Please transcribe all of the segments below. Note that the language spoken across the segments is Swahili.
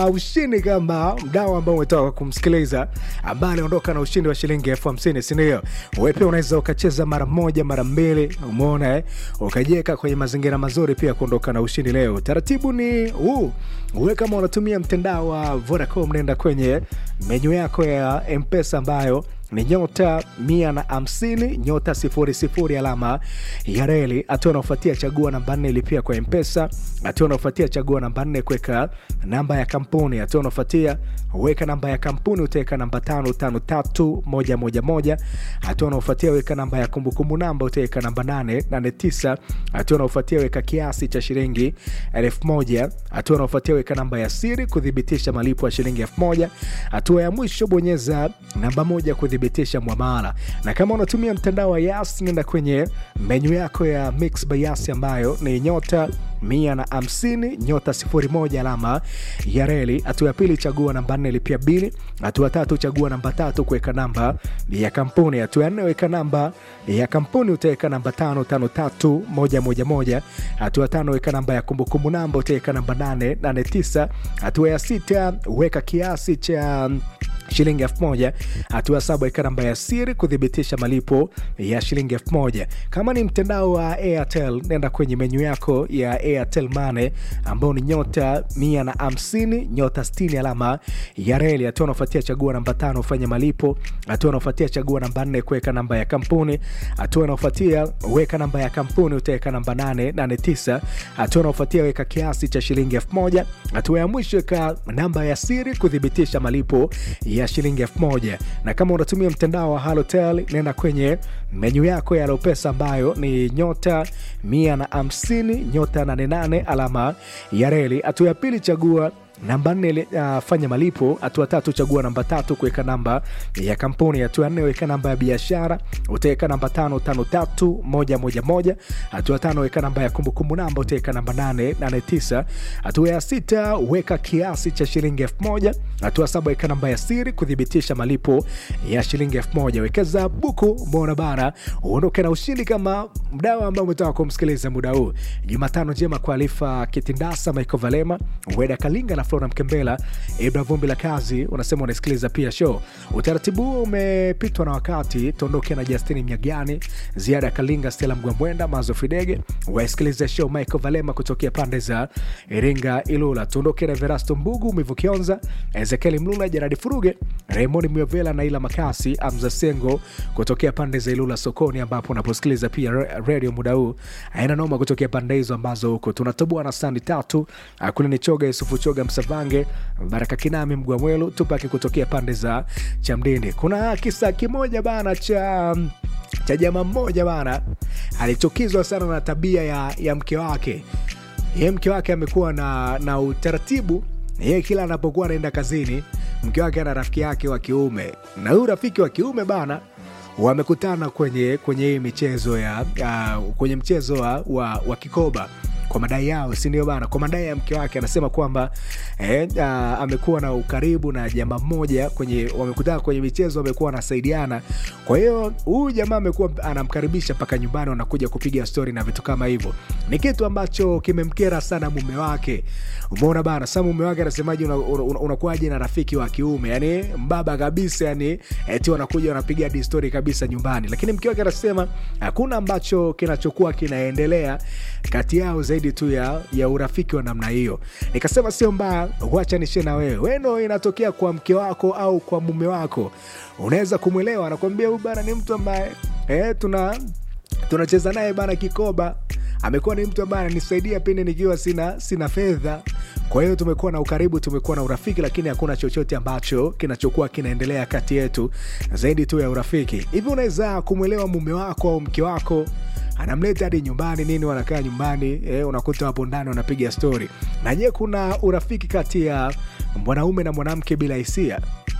ushindi kama mdau ambao umetoka kumsikiliza ambaye aliondoka na ushindi wa shilingi elfu hamsini sindio we pia unaweza ukacheza mara moja mara mbili umeona eh? ukajiweka kwenye mazingira mazuri pia kuondoka na ushindi leo taratibu ni huu uwe kama unatumia mtandao wa vodacom nenda kwenye menyu yako ya mpesa ambayo ni nyota mia na hamsini nyota sifuri sifuri alama ya reli hatua anaofuatia chagua namba nne ilipia kwa mpesa hatua anaofuatia chagua namba nne kuweka namba ya kampuni hatua anaofuatia weka namba ya kampuni utaweka namba tano tano tatu moja moja moja hatua anaofuatia weka namba ya kumbukumbu namba utaweka namba nane nane tisa hatua anaofuatia weka kiasi cha shilingi elfu moja hatua anaofuatia weka namba ya siri kuthibitisha malipo ya shilingi elfu moja hatua ya mwisho bonyeza namba moja kuthibitisha mwamala na kama unatumia mtandao wa yas nenda kwenye menyu yako ya mix by yas ambayo ni nyota mia na hamsini nyota sifuri moja alama ya reli hatua ya pili chagua namba nne lipia bili hatua tatu chagua namba tatu kuweka namba ya kampuni hatua ya nne weka namba ya kampuni utaweka namba tano tano tatu moja moja moja hatua tano weka namba ya kumbukumbu namba utaweka namba nane nane tisa hatua ya sita weka kiasi cha shilingi elfu moja hatua saba weka namba ya siri kuthibitisha malipo ya shilingi elfu moja kama ni mtandao wa airtel nenda kwenye menyu yako ya airtel mane ambao ni nyota mia na hamsini nyota stini alama ya reli hatua unaofuatia chagua namba tano ufanye malipo hatua unaofuatia chagua namba nne kuweka namba ya kampuni hatua unaofuatia weka namba ya kampuni utaweka namba nane nane tisa hatua unaofuatia weka kiasi cha shilingi elfu moja hatua ya mwisho weka namba ya siri kuthibitisha malipo ya shilingi elfu moja na kama unatumia mtandao wa halotel nenda kwenye menyu yako ya lopesa ambayo ni nyota mia na hamsini nyota 88 alama ya reli hatua ya pili chagua namba nne uh, fanya malipo hatua tatu chagua namba tatu kuweka namba ya kampuni hatua nne weka namba ya biashara utaweka namba tano tano tatu moja moja moja hatua tano weka namba ya kumbukumbu namba utaweka namba nane nane tisa hatua ya sita weka kiasi cha shilingi elfu moja hatua saba weka namba ya siri kuthibitisha malipo ya shilingi elfu moja wekeza buku mbona bara uondoke na ushindi kama mdao ambao umetoka kumsikiliza muda huu jumatano njema kwa alifa kitindasa michael valema weda kalinga na flora mkembela ibra vumbi la kazi unasema unasikiliza pia show utaratibu huo umepitwa na wakati tuondoke na justini mnyagani ziada ya kalinga stela mgwambwenda mazo fidege wasikiliza show michael valema kutokea pande za iringa ilula tuondoke na verasto mbugu mivukionza ezekieli mlula jaradi furuge raymond myovela na ila makasi amza sengo kutokea pande za ilula sokoni ambapo unaposikiliza pia radio muda huu aina noma kutokea pande hizo ambazo huko tunatoboa na sandi tatu kule ni choga yusufu choga msavange baraka kinami mgwamwelu tupaki kutokea pande za chamdini kuna kisa kimoja bana cha cha jamaa mmoja bana alichukizwa sana na tabia ya, ya mke wake ye mke wake amekuwa na, na utaratibu ye kila anapokuwa anaenda kazini mke wake ana rafiki yake wa kiume na huyu rafiki wa kiume bana wamekutana kwenye kwenye hii michezo ya uh, kwenye mchezo wa, wa, wa kikoba kwa madai yao sindio bana kwa madai ya mke wake anasema kwamba eh, uh, amekuwa na ukaribu na jamaa mmoja kwenye wamekutana kwenye michezo wamekuwa wanasaidiana kwa hiyo huyu jamaa amekuwa anamkaribisha mpaka nyumbani wanakuja kupiga stori na vitu kama hivyo ni kitu ambacho kimemkera sana mume wake umeona bana sa mume wake anasemaji unakuwaje una, una, una na rafiki wa kiume yani mbaba kabisa yani eti wanakuja wanapiga hadi stori kabisa nyumbani lakini mke wake anasema hakuna ambacho kinachokuwa kinaendelea kati yao zaidi tu ya, ya urafiki wa namna hiyo nikasema sio mbaya wacha nishe na wewe weno inatokea kwa mke wako au kwa mume wako unaweza kumwelewa anakwambia huyu bana ni mtu ambaye eh, tuna tunacheza naye bana kikoba amekuwa ni mtu ambaye ananisaidia pindi nikiwa sina sina fedha kwa hiyo tumekuwa na ukaribu tumekuwa na urafiki lakini hakuna chochote ambacho kinachokuwa kinaendelea kati yetu zaidi tu ya urafiki hivi unaweza kumwelewa mume wako au mke wako anamleta hadi nyumbani nini wanakaa nyumbani eh, unakuta wapo ndani wanapiga stori na je kuna urafiki kati ya mwanaume na mwanamke bila hisia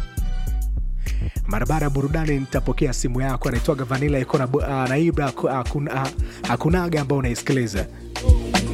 mara baada ya burudani nitapokea simu yako anaitwaga vanila iko na, uh, na ibra hakunaga ambao unaisikiliza